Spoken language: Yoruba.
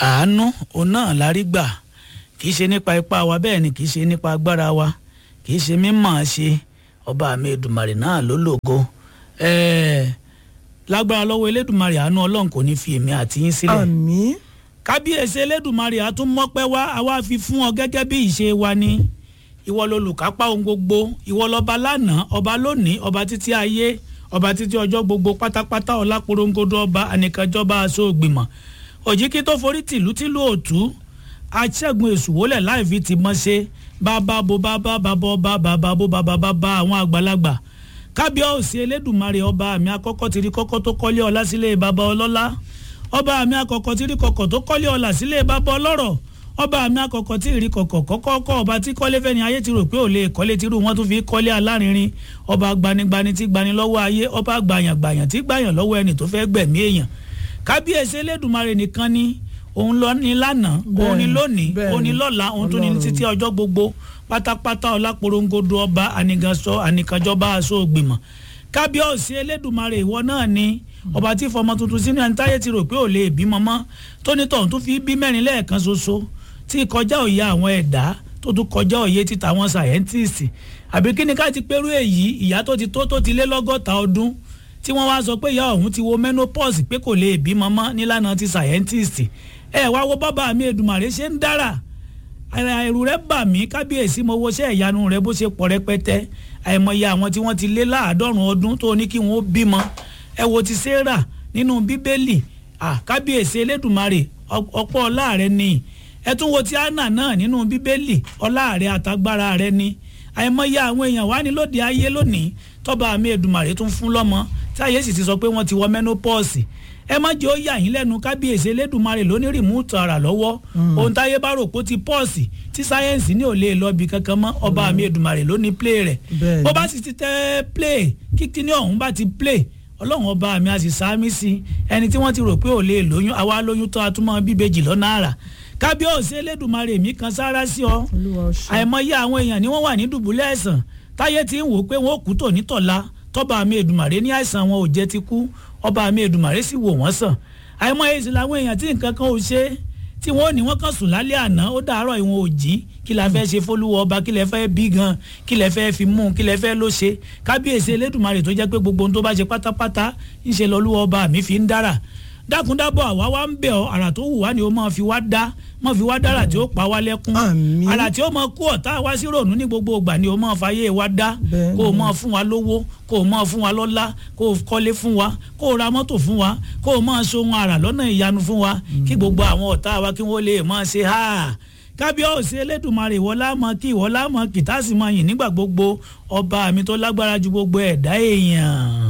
àánú òun náà la rí gbà kì í ṣe nípa ipá wa bẹ́ẹ̀ ni kì í ṣe nípa agbára wa kì í ṣe mímọ̀ ṣe ọba mi Èdùmàrè náà ló lògo ẹ̀ẹ́ lágbára lọ́wọ́ Elédùmarè àánú Ọlọ́run kò ní fi èmi àti yín sílẹ̀ àmín kábíyèsí Elédùmarè àtúmọ̀pẹ́ wá àwa fi fún ọ gẹ́gẹ́ bí ìṣe wa ni ìwọ lolùkápá ohun gbogbo ìwọ lọba lánàá ọba lónìí ọba títí ayé ọba títí ọjọ́ gbogbo pátápátá ọláporongodo ọba ànìkànjọba aṣọ ògbìmọ̀ òjìkí tó forí tìlú tìlú òtú aṣẹ́gun èṣù wọlé láì fi ti mọ́ ṣe bàbá bo bàbá bàbá ọba bàbá bo bàbá bàbá àwọn àgbàlagbà kábíyèsí Elédùmarè ọba àmì àkọ́kọ́ tìrí kọ́kọ́ tó kọ́lé ọlá sílé bàbá ọlọ́lá ọba àmì àkọ́kọ́ tìrí kọ́kọ́ tó kọ́lé ọlá sílé bàbá ọlọ́rọ̀ ọba àmì àkọ́kọ́ tí ìrì kọ̀kọ̀ kọ́kọ́ kọ́ ọba tí kọ́lé fẹ́ni ayé ti rò pé ò lè kọ́lé tírú wọn tún fi kọ́lé alárinrin ọba gbanigbani tí gbani lọ́wọ́ ayé ọba gbàyàngbàyàn tí gbàyàn lọ́wọ́ ẹni tó fẹ́ gbẹ̀mí èèyàn kábíyèsí Elédùmarè nìkan ni òun lọ ní lánàá òun ní lónìí òun ní lọ́la òun tún ní títí ọjọ́ gbogbo pátápátá ọláporongodo ọba ànìgànsọ ànìkànjọba aṣọ ògbìmọ̀ kábíyèsí Elédùmarè ìwọ náà ni ọba tí fọmọ tuntun sínú ẹni táyé ti rò pé ò lè bímọ mọ́ tónítọ̀hún tún fi bí mẹ́rin lẹ́ẹ̀kan ṣoṣo tí kọjá òye àwọn ẹ̀dá tó tún kọjá òye títa àwọn sàyẹ́ntìsì àbí kí ni ká ti pẹ́rú èyí ìyá tó ti tó tó ti lé lọ́gọ́ta ọdún tí wọ́n wá sọ pé ìyá ọ̀hún ti wo menopause pé kò lè bímọ mọ́ nílànà ti sàyẹ́ntìsì ẹ wá wo bàbá mi Èdùmàrè ṣe ń dára ẹ̀rù rẹ̀ bà mí kábíyèsí mo wo ṣẹ́ ìyanu rẹ̀ bó ṣe pọ̀ rẹpẹtẹ àìmọye àwọn tí wọ́n ti lé láàádọ́rùn ọdún tó ní kí wọ́n bímọ ẹ wo ti Sárà nínú bíbélì kábíyèsí Elédùmarè ọ̀pọ̀ ọlá rẹ̀ ni ẹ tún wo ti Áánà náà nínú bíbélì ọlá rẹ̀ àtagbára rẹ̀ ni àìmọye àwọn èèyàn wá ní lóde ayé lónìí tọ́ba mi Èdùmàrè tún fún lọ́mọ tí ayé sì ti sọ pé wọ́n ti wọ menopause ẹ má jẹ́ ó yà yín lẹ́nu kábíyèsí Elédùmarè ló ní rìmúùtù ara lọ́wọ́ ohun táyé bá rò pé ó ti pọ́ọ̀sì tí sáyẹ́ǹsì ní ò lè lọ bí kankan mọ́ ọba mi Èdùmàrè ló ní play rẹ̀ bó bá sì ti tẹ́ play kíkí ní ọ̀hún bá ti play ọlọ́run ọba mi a sì sáámi sí ẹni tí wọ́n ti rò pé ò lè lóyún àwa lóyún tó a tún mọ́ bíbejì lọ́nà àrà kábíyèsí Elédùmarè mi kan sára sí ọ àìmọye àwọn èèyàn ni wọ́n wà ní dùbúlẹ̀ ẹ̀sán táyé ti ń wò pé wọ́n kú tò ní tọ̀la tọ́ba mi Èdùmàrè ní àìsàn wọn ò jẹ́ ti kú ọba mi Èdùmàrè sì wò wọ́n sàn àìmọye sì làwọn èèyàn tí nǹkan kan ò ṣe tí wọ́n ò ní wọ́n kàn sùn lálẹ́ àná ó dàárọ̀ ìwọ̀n ò jí kí la fẹ́ ṣe fólúwọ ọba kí lẹ fẹ́ bí gan kí lẹ fẹ́ fi mú kí lẹ fẹ́ ló ṣe kábíyèsí Elédùmarè tó jẹ́ pé gbogbo ohun tó bá ṣe pátápátá ń ṣe lọ́lúwọ ọba mi fi ń dára dákúndábọ̀ àwa wá ń bẹ̀ ọ́ àrà tó wù wá ni ó máa fi wá dá máa fi wá dára tí ó pa wá lẹ́kún àrà tí ó máa kú ọ̀tá wá sí rònú ní gbogbo ìgbà ni ó máa fàyè wá dá kó o máa fún wa lówó kó o máa fún wa lọ́lá kó o kọ́lé fún wa kó o ra mọ́tò fún wa kó o máa ṣohun àrà lọ́nà ìyanu fún wa kí gbogbo àwọn ọ̀tá wa kí wọ́n lè máa ṣe háà kábíyèsí Elédùmarè ìwọ lámọ kí ìwọ lámọ kìtàsí máa yìn nígbà gbogbo ọba mi tó lágbára ju gbogbo ẹ̀dá èèyàn.